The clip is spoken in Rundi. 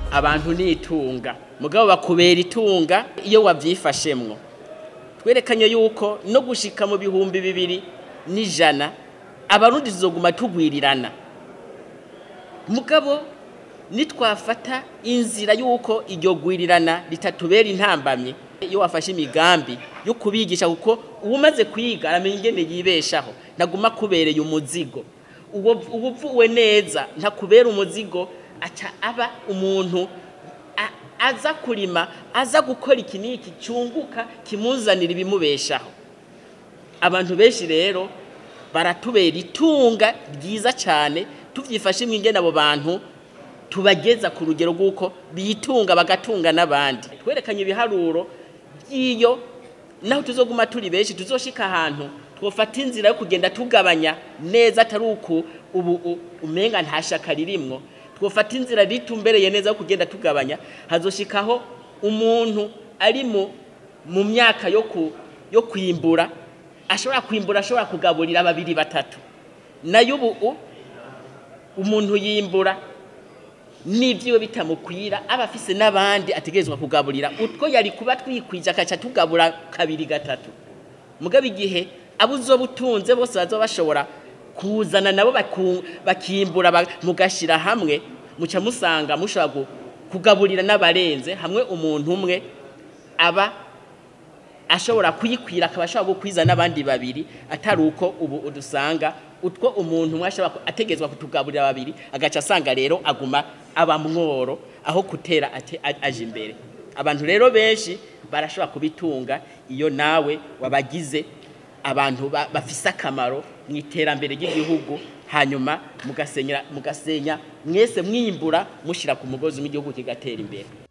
abantu ni itunga mugabo bakubera itunga iyo wavyifashemwo twerekanye yuko no gushika mu bihumbi bibiri n'ijana abarundi tuzoguma tugwirirana mugabo nitwafata inzira yuko iryo gwirirana ritatubera intambamye iyo wafashe imigambi yo kubigisha kuko uwumaze kwiga aramenya ingene yibeshaho ntaguma kubereye umuzigo uwo uvuwe neza ntakubera umuzigo aca aba umuntu a- aza kurima aza gukora iki n'iki cyunguka kimuzanira ibimubeshaho abantu benshi rero baratubera itunga ryiza cyane tuvyifashe ingene abo bantu tubageza ku rugero rw'uko bitunga bagatunga n'abandi twerekanye ibiharuro by'iyo naho tuzoguma turi benshi tuzoshika ahantu twofata inzira yo kugenda tugabanya neza atari uku ubu u- umenga nta shaka ririmwo twofata inzira ritumbereye neza yo kugenda tugabanya hazoshikaho umuntu ari mu mu myaka yo ku yo kwimbura ashobora kwimbura ashobora kugaburira babiri batatu nayo ubu u- umuntu yimbura n'ibyiwe bitamukwira aba afise n'abandi ategerezwa kugaburira utwo yari kuba twikwije akaca tugabura kabiri gatatu mugabo igihe abo uzoba utunze bose bazoba bashobora kuzana nabo baku- bakimbura ba- mugashira hamwe muca musanga mushobora gu- kugaburira n'abarenze hamwe umuntu umwe aba ashobora kuyikwira akaba ashobora gukwiza n'abandi babiri atari uko ubu udusanga utwo umuntu umwe ashobora ku- ategezwa kutugaburira babiri agaca asanga rero aguma aba mworo aho kutera ate a- aje imbere abantu rero benshi barashobora kubitunga iyo nawe wabagize abantu ba- bafise akamaro mu iterambere ry'igihugu hanyuma mugasenya mugasenya mwese mwimbura mushira ku mugozi w'igihugu kigatera imbere